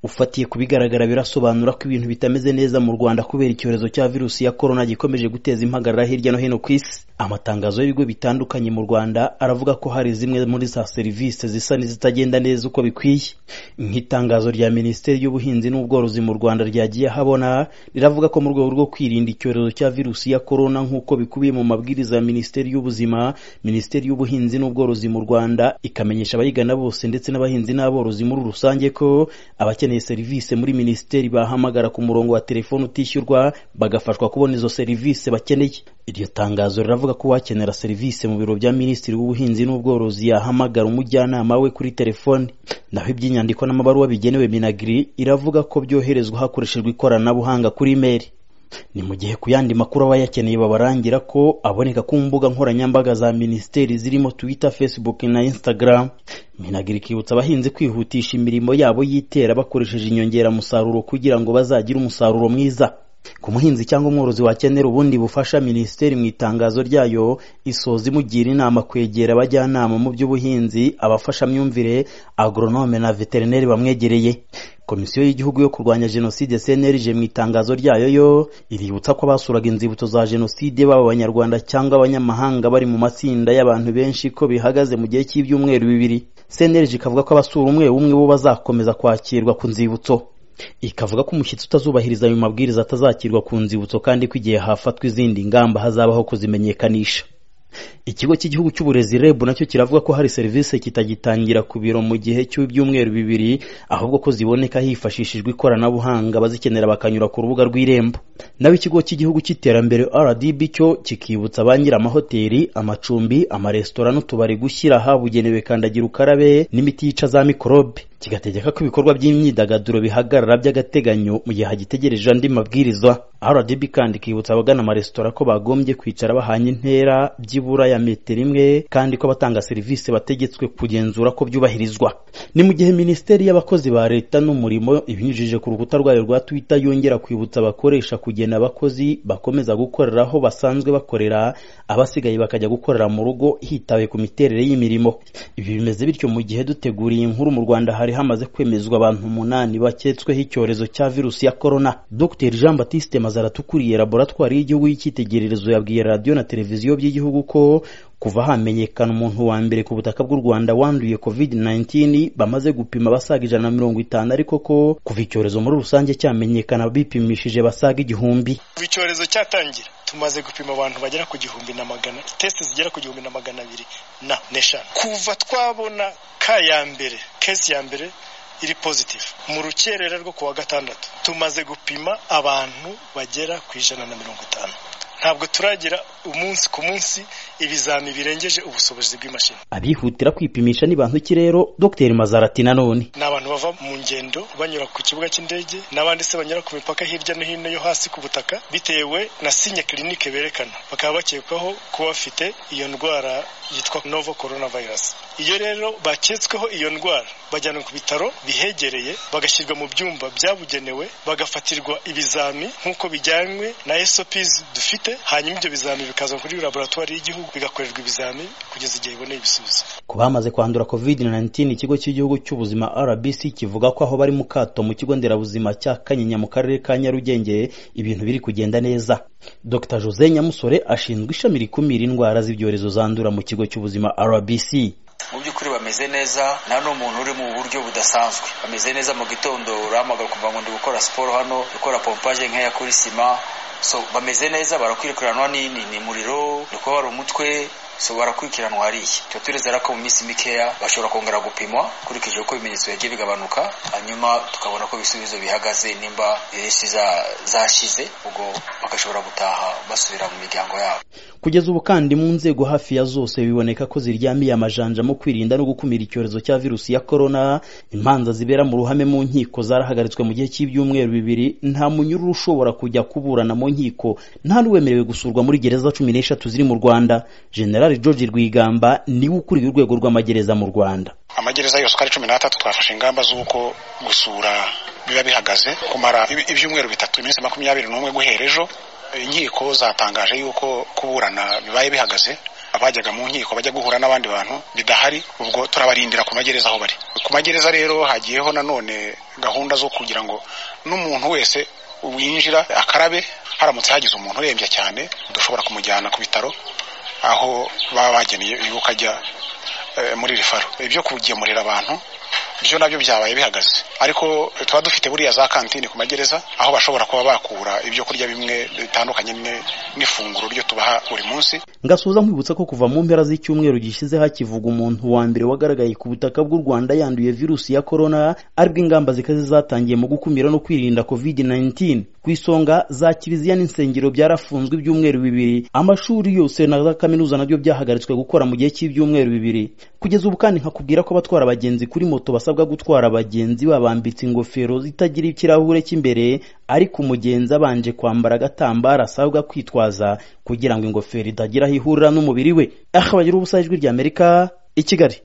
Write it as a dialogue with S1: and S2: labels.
S1: ufatiye ku bigaragara birasobanura ko ibintu bitameze neza mu rwanda kubera icyorezo cya virusi ya korona gikomeje guteza impagarara hirya no hino ku isi amatangazo y'ibigo bitandukanye mu rwanda aravuga ko hari zimwe muri za serivisi zisa n'izitagenda neza uko bikwiye nk'itangazo rya minisiteri y'ubuhinzi n'ubworozi mu rwanda ryagiye ahabona riravuga ko mu rwego rwo kwirinda icyorezo cya virusi ya korona nk'uko bikubiye mu mabwiriza ya minisiteri y'ubuzima minisiteri y'ubuhinzi n'ubworozi mu rwanda ikamenyesha abayigana bose ndetse n'abahinzi n'aborozi muri rusange ko abakeneye serivisi muri minisiteri bahamagara ku murongo wa telefoni utishyurwa bagafashwa kubona izo serivisi bakeneye iryo tangazo riravuga ko uwakenera serivisi mu biro bya minisitiri w'ubuhinzi n'ubworozi yahamagara umujyanama we kuri telefoni naho iby'inyandiko n'amabaruwa bigenewe minagiri iravuga ko byoherezwa hakoreshejwe ikoranabuhanga kuri imeri ni mu gihe ku yandi makuru aba yakeneye babarangira ko aboneka ku mbuga nkoranyambaga za minisiteri zirimo twitter facebook na instagram minagiri ikibutsa abahinzi kwihutisha imirimo yabo y'itera bakoresheje inyongeramusaruro kugira ngo bazagire umusaruro mwiza ku muhinzi cyangwa umworozi wakenera ubundi bufasha minisiteri mu itangazo ryayo isoza imugira inama kwegera abajyanama mu by'ubuhinzi abafashamyumvire agoronome na veterineri bamwegereye komisiyo y'igihugu yo kurwanya jenoside cnlg mu itangazo ryayo yo iributsa ko abasuraga inzibutso za jenoside baba abanyarwanda cyangwa abanyamahanga bari mu matsinda y'abantu benshi ko bihagaze mu gihe cy'ibyumweru bibiri cnlg ikavuga ko abasura umwe umwe bo bazakomeza kwakirwa ku nzibutso ikavuga ko umushyitsi utazubahiriza ayo mabwiriza atazakirwa ku nzibutso kandi ko igihe hafatwa izindi ngamba hazabaho kuzimenyekanisha ikigo cy'igihugu cy'uburezi reb nacyo kiravuga ko hari serivisi kitagitangira ku biro mu gihe cy'ibyumweru bibiri ahubwo ko ziboneka hifashishijwe ikoranabuhanga abazikenera bakanyura ku rubuga rw'irembo naho ikigo cy'igihugu cy'iterambere rdb cyo kikibutsa ba amahoteli amacumbi amaresitora n'utubari gushyira ahabugenewe kandagira ukarabe n'imiti yica za mikorobe kigategeka ko ibikorwa by'imyidagaduro bihagarara by'agateganyo mu gihe hagitegereje andi mabwiriza rdb kandi ikibutsa abagana amaresitora ko bagombye kwicara bahanye intera byibura ya metero imwe kandi ko abatanga serivisi bategetswe kugenzura ko byubahirizwa ni mu gihe minisiteri y'abakozi ba leta n'umurimo ibinyujije ku rukuta rwayo rwa twitter yongera kwibutsa abakoresha kugena abakozi bakomeza gukorera aho basanzwe bakorera abasigaye bakajya gukorera mu rugo hitawe ku miterere y'imirimo ibi bimeze bityo mu gihe duteguriye inkuru mu rwanda hari hamaze kwemezwa abantu umunani baketsweho icyorezo cya virusi ya korona dr jean batiste mazaratu ukuriye laboratwari y'igihugu y'icyitegererezo yabwiye radiyo na televiziyo by'igihugu ko kuva hamenyekana umuntu wa mbere ku butaka bw'u rwanda wanduye covid 19 bamaze gupima abasaga ijana na mirongo itanu ariko ko kuva icyorezo muri rusange cyamenyekana bipimishije basaga igihumbi
S2: kuva icyorezo cyatangira tumaze gupima abantu bagera ku gihumbi na magana test zigera ku gihumbi na magana abiri na neshanu kuva twabona ka ya mbere kesi ya mbere iri positive mu rukerera rwo kuwa gatandatu tumaze gupima abantu bagera ku ijana na mirongo itanu ntabwo turagira umunsi ku munsi ibizami birengeje ubushobozi bw'imashini
S1: abihutira kwipimisha ni bantu ki rero dr mazarati nanone
S2: ni abantu bava mu ngendo banyura ku kibuga cy'indege n'abandi se banyura ku mipaka hirya no hino yo hasi ku butaka bitewe na sinye kirinike berekana bakaba bakekwaho kuba bafite iyo ndwara yitwa novo coronavirus iyo rero baketsweho iyo ndwara bajyanwa ku bitaro bihegereye bagashyirwa mu byumba byabugenewe bagafatirwa ibizami nk'uko bijyanywe na SOPs dufite hanyuma ibyo bizami bikazwa kuri laboratwari y'igihugu bigakorerwa ibizami kugeza igihe iboneye ibisubizo
S1: ku bamaze kwandura covid 19 ikigo cy'igihugu cy'ubuzima rbc kivuga ko aho bari mu kato mu kigo nderabuzima cya kanyinya mu karere ka nyarugenge ibintu biri kugenda neza dr jose nyamusore ashinzwe ishami rikumira indwara z'ibyorezo zandura mu kigo cy'ubuzima rbc
S3: mu by'ukuri bameze neza nta n'umuntu uri mu buryo budasanzwe bameze neza mu gitondo urahamagara ukumva ngo ndi gukora siporo hano gukora pompaje nk'iya kuri sima so bameze neza barakwikiranwa n'ini ni umuriro ni kuba hari umutwe so barakurikiranwa hariya tuba turezera ko mu minsi mikeya bashobora kongera gupimwa ukurikije uko ibimenyetso yagiye bigabanuka hanyuma tukabona ko ibisubizo bihagaze nimba virusi zashize ubwo bagashobora gutaha basubira mu miryango yabo
S1: kugeza ubu kandi mu nzego hafi ya zose biboneka ko ziryamiye amajanja mu kwirinda no gukumira icyorezo cya virusi ya korona imanza zibera mu ruhame mu nkiko zarahagaritswe mu gihe cy'ibyumweru bibiri nta munyururu ushobora kujya kuburana mu nkiko nta n'uwemerewe gusurwa muri gereza cumi n'eshatu ziri mu rwanda general General George Rwigamba niwe ukuriye urwego rw'amagereza mu Rwanda
S4: amagereza yose uko ari cumi n'atatu twafashe ingamba z'uko gusura biba bihagaze kumara ibyumweru bitatu iminsi makumyabiri n'umwe guhera ejo inkiko zatangaje yuko kuburana bibaye bihagaze
S2: abajyaga mu nkiko bajya guhura n'abandi bantu bidahari ubwo turabarindira ku magereza aho bari ku magereza rero hagiyeho nanone gahunda zo kugira ngo n'umuntu wese winjira akarabe haramutse hagize umuntu urembye cyane dushobora kumujyana ku bitaro aho baba bageneye yuko ajya muri rifaro ibyo kugemurira abantu byo nabyo byabaye bihagaze ariko tuba dufite buriya za kantine ku magereza aho bashobora kuba bakura ibyo kurya bimwe bitandukanye n'ifunguro ryo tubaha buri munsi
S1: ngasubiza nkwibutsa ko kuva mu mpera z'icyumweru gishize hakivuga umuntu wa mbere wagaragaye ku butaka bw'u rwanda yanduye virusi ya korona aribwo ingamba zikaze zatangiye mu gukumira no kwirinda covid 19 ku isonga za kiliziya n'insengero byarafunzwe ibyumweru bibiri amashuri yose na za kaminuza nabyo byahagaritswe gukora mu gihe cy'ibyumweru bibiri kugeza ubu kandi nkakubwira ko abatwara abagenzi kuri moto basabwa gutwara abagenzi babambitse ingofero zitagira ikirahure cy'imbere ariko umugenzi abanje kwambara agatambaro asabwa kwitwaza kugira ngo ingofero itagira aho ihurira n'umubiri we aha bagira ubusa ijwi ry'amerika i kigali